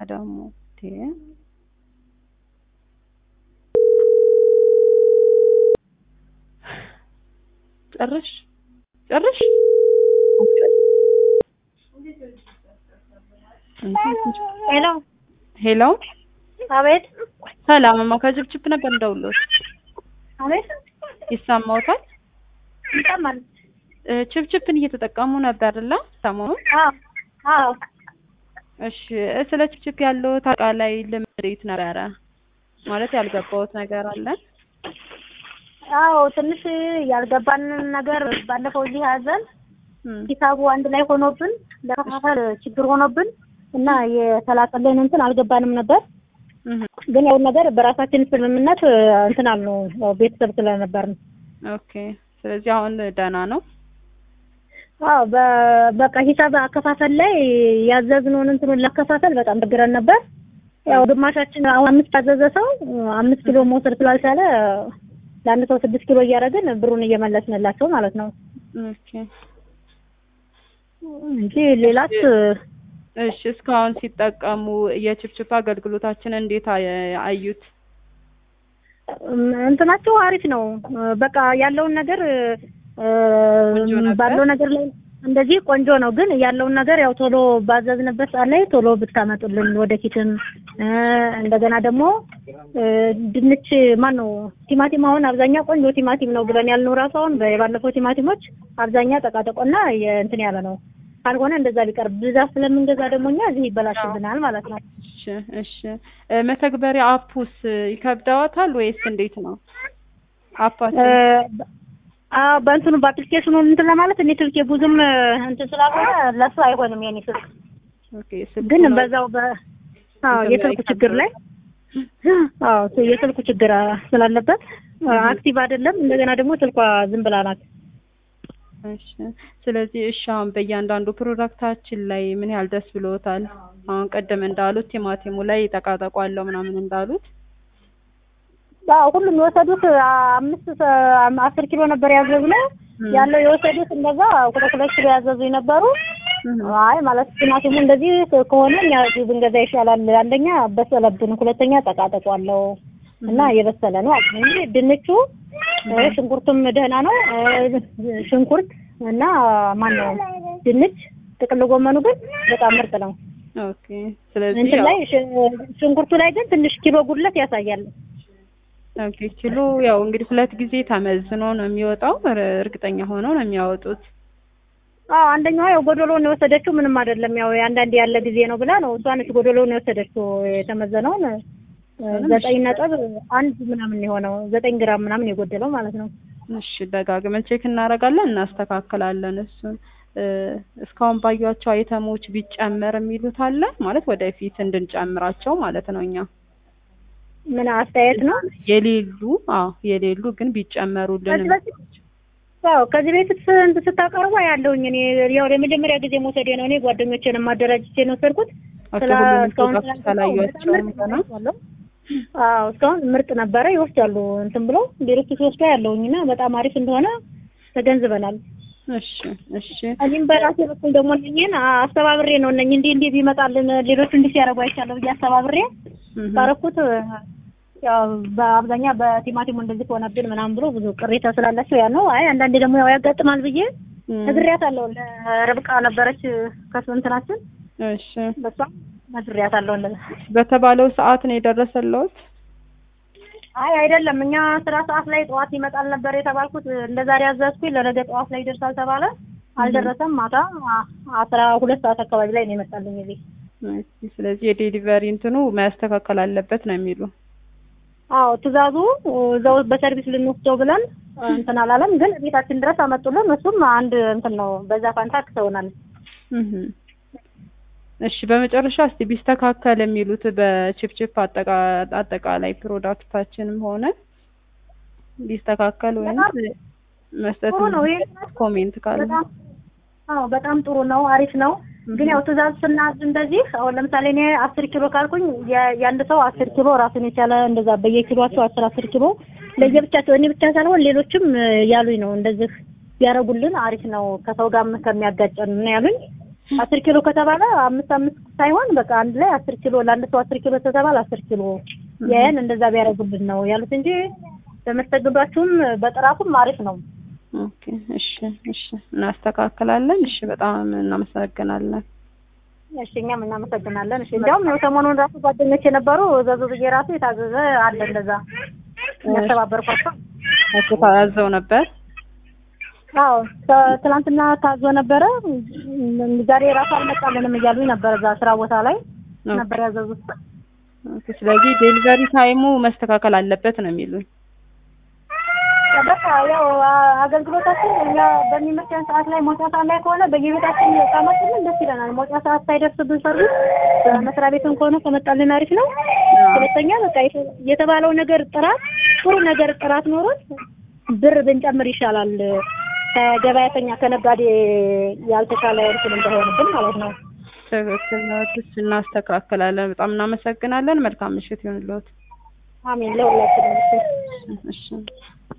ደግሞ እንዴ! ጨርሽ ጨርሽ ሄሎ ሄሎ አቤት ሰላምማ ከችፕችፕ ነበር እንደውሎት አቤት ይሰማዎታል? ይሰማል እ ችፕችፕን እየተጠቀሙ ነበር አይደለ? ሰሞኑን አዎ አዎ እሺ እ ስለ ችፕችፕ ያለው አጠቃላይ ልምድ እንዴት ነበረ? ማለት ያልገባዎት ነገር አለ? አዎ ትንሽ ያልገባንን ነገር ባለፈው እዚህ ያዘን እም፣ ሂሳቡ አንድ ላይ ሆኖብን ለመከፋፈል ችግር ሆኖብን እና የተላከልን እንትን አልገባንም ነበር። እም፣ ግን ያው ነገር በራሳችን ስምምነት እንትን አልነው ያው ቤተሰብ ስለነበርን። ኦኬ። ስለዚህ አሁን ደህና ነው? አዎ በ- በቃ ሂሳብ አከፋፈል ላይ ያዘዝነውን እንትኑን ለከፋፈል በጣም ችግረን ነበር። ያው ግማሻችን አሁን አምስት ያዘዘ ሰው አምስት ኪሎ መውሰድ ስላልቻለ ለአንድ ሰው ስድስት ኪሎ እያደረግን ብሩን እየመለስንላቸው ማለት ነው ኦኬ። እንጂ ሌላት እሺ እስካሁን ሲጠቀሙ የችፕችፕ አገልግሎታችን እንዴት አየ- አዩት? እንትናቸው አሪፍ ነው። በቃ ያለውን ነገር እ፣ ቆንጆ ነበር? ባለው ነገር ላይ እንደዚህ ቆንጆ ነው። ግን ያለውን ነገር ያው ቶሎ ባዘዝንበት ሰዓት ላይ ቶሎ ብታመጡልን ወደፊትም እ፣ እንደገና ደግሞ እ፣ ድንች ማን ነው ቲማቲም አሁን አብዛኛው ቆንጆ ቲማቲም ነው ብለን ያልነው ራሱ አሁን የባለፈው ቲማቲሞች አብዛኛ ጠቃጠቆና የእንትን ያለ ነው። ካልሆነ እንደዛ ቢቀር ብዛት ስለምንገዛ ደግሞ እኛ እዚህ ይበላሽብናል ማለት ነው። እሺ እሺ እ፣ መተግበሪያ አፑስ ይከብደዋታል ወይስ እንዴት ነው? አፓችን አዎ በእንትኑ በአፕሊኬሽኑ እንትን ለማለት እኔ ስልኬ ብዙም እንትን ስላልሆነ ለሱ አይሆንም የኔ ስልክ ኦኬ። ስልኩ ግን ነው- በዛው በ አዎ እንትን የስልኩ ላይ ችግር ላይ አዎ የስልኩ ችግር ስላለበት አክቲቭ አይደለም። እንደገና ደግሞ ስልኳ ዝም ብላ ናት። እሺ ስለዚህ እሺ አሁን በእያንዳንዱ ፕሮዳክታችን ላይ ምን ያህል ደስ ብሎታል? አሁን ቀደም እንዳሉት ቲማቲሙ ላይ ጠቃጠቆ አለው ምናምን እንዳሉት አዎ ሁሉም የወሰዱት አምስት ሰ- አስር ኪሎ ነበር ያዘዝነው እም፣ ያለው የወሰዱት እንደዛ ሁለት ሁለት ኪሎ ያዘዙ የነበሩ እም፣ አይ ማለት ቲማቲሙ እንደዚህ ከሆነ እኛ እዚህ ብንገዛ ይሻላል። አንደኛ በሰለብን፣ ሁለተኛ ጠቃጠቆ አለው እና የበሰለ ነው አሉ እንጂ ድንቹ እ፣ ሽንኩርቱም ደህና ነው እ፣ ሽንኩርት እና ማን ነው ድንች፣ ጥቅል ጎመኑ ግን በጣም ምርጥ ነው። ኦኬ። ስለዚህ እንትን ያው ላይ ሽ- ሽንኩርቱ ላይ ግን ትንሽ ኪሎ ጉድለት ያሳያል። ኦኬ ኪሎ ያው እንግዲህ ሁለት ጊዜ ተመዝኖ ነው የሚወጣው። እር- እርግጠኛ ሆነው ነው የሚያወጡት። አዎ አንደኛዋ ያው ጎዶሎውን የወሰደችው ምንም አይደለም፣ ያው አንዳንድ ያለ ጊዜ ነው ብላ ነው እሷ ነች ጎዶሎውን የወሰደችው የተመዘነውን እ፣ ዘጠኝ ነጥብ አንድ ምናምን የሆነው ዘጠኝ ግራም ምናምን የጎደለው ማለት ነው። እሺ ደጋግመን ቼክ እናደርጋለን፣ እናስተካክላለን። እሱን እ፣ እስካሁን ባዩቸው አይተሞች ቢጨመር የሚሉት አለ ማለት ወደፊት እንድንጨምራቸው ማለት ነው። እኛ ምን አስተያየት ነው? የሌሉ አዎ የሌሉ ግን ቢጨመሩልን ከዚህ በፊት አዎ ከዚህ በፊት እንትን ስታቀርቡ ያለውኝ እኔ ያው ለመጀመሪያ ጊዜ መውሰዴ ነው። እኔ ጓደኞቼንም ማደራጅቼ ነው ወሰድኩት። አቶ ስለ ሁሉም እስካሁን ፕሮዳክት ስላልገባው ካላዩቸውም በጣም ገና ምርጥ ነው። አዎ እስካሁን ምርጥ ነበረ። ይወስዳሉ እንትን ብሎ ሌሎቹ ሲወስዱ ያለውኝ እና በጣም አሪፍ እንደሆነ ተገንዝበናል። እሺ እሺ እኔም በራሴ በኩል ደግሞ እነኝህን አስተባብሬ ነው እነኝ እንዲህ እንዲህ ቢመጣልን ሌሎቹ እንዲህ ሲያደርጉ አይቻለሁ ብዬ አስተባብሬ እህ፣ ባረኩት። ያው በአብዛኛ በቲማቲሙ እንደዚህ ከሆነብን ምናምን ብሎ ብዙ ቅሬታ ስላላቸው ያ ነው። አይ አንዳንዴ ደግሞ ያው ያጋጥማል ብዬ እም፣ ነግሬያታለሁ። ለርብቃ ነበረች ከሱ እንትናችን እሺ በሷ ነግሬያታለሁ። እንደዛ በተባለው ሰዓት ነው የደረሰልዎት? አይ አይደለም፣ እኛ ስራ ሰዓት ላይ ጠዋት ይመጣል ነበር የተባልኩት። እንደ ዛሬ አዘዝኩኝ ለነገ ጠዋት ላይ ይደርሳል ተባለ። አልደረሰም። ማታ አስራ ሁለት ሰዓት አካባቢ ላይ ነው የመጣልኝ እዚህ። እሺ፣ ስለዚህ የዴሊቨሪ እንትኑ ማስተካከል አለበት ነው የሚሉ አዎ ትእዛዙ እዛው በሰርቪስ ልንወስደው ብለን እንትን አላለም፣ ግን ቤታችን ድረስ አመጡልን። እሱም አንድ እንትን ነው፣ በዛ ፋንታ አክሰውናል። እህ። እሺ በመጨረሻ እስቲ ቢስተካከል የሚሉት በቺፕቺፕ አጠቃ- አጠቃላይ ፕሮዳክታችንም ሆነ ቢስተካከል ወይም መስጠት ጥሩ ነው። ይሄ ኮሜንት ካለ በጣም አዎ በጣም ጥሩ ነው፣ አሪፍ ነው። ግን ያው ትእዛዝ ስናዝ እንደዚህ አሁን ለምሳሌ እኔ አስር ኪሎ ካልኩኝ የ- የአንድ ሰው አስር ኪሎ ራሱን የቻለ እንደዛ በየኪሎቸው አስር አስር ኪሎ ለየብቻቸው እኔ ብቻ ሳልሆን ሌሎችም እ፣ ያሉኝ ነው እንደዚህ ቢያደርጉልን አሪፍ ነው ከሰው ጋርም ከሚያጋጨን ነው ያሉኝ። አስር ኪሎ ከተባለ አምስት አምስት ሳይሆን በቃ አንድ ላይ አስር ኪሎ ለአንድ ሰው አስር ኪሎ ከተባለ አስር ኪሎ ያን እንደዛ ቢያደርጉልን ነው ያሉት እንጂ በመስተንግዷችሁም በጥራቱም አሪፍ ነው። ኦኬ እሺ እሺ እናስተካክላለን። እሺ በጣም እናመሰግናለን። እሺ እኛም እናመሰግናለን። እሺ እንዲያውም ያው ሰሞኑን ራሱ ጓደኞች የነበሩ እዘዙ ብዬ ራሱ የታዘዘ አለ እንደዛ ያስተባበርኳቸው። እሱ ታዘው ነበር። አዎ ተ- ትናንትና ታዞ ነበረ። እም፣ ዛሬ ራሱ አልመጣልንም እያሉኝ ነበር። እዛ ስራ ቦታ ላይ ነበር ያዘዙት። ኦኬ ስለዚህ ዴሊቨሪ ታይሙ መስተካከል አለበት ነው የሚሉኝ። በቃ ያው አ- አገልግሎታችን እኛ በሚመቸን ሰዓት ላይ መውጫ ሰዓት ላይ ከሆነ በየቤታችን ካመጡልን ደስ ይለናል። መውጫ ሰዓት ሳይደርስብን ሰርቪስ በመስሪያ ቤትም ከሆነ ከመጣልን አሪፍ ነው። ሁለተኛ በቃ የተ- የተባለው ነገር ጥራት ጥሩ ነገር ጥራት ኖሮት ብር ብንጨምር ይሻላል። ከገበያተኛ ከነጋዴ ያልተሻለ እንትን እንዳይሆንብን ማለት ነው። ትክክል ነው። እሺ እናስተካክላለን። በጣም እናመሰግናለን። መልካም ምሽት ይሁንልዎት። አሜን ለሁላችንም። እሺ። እሺ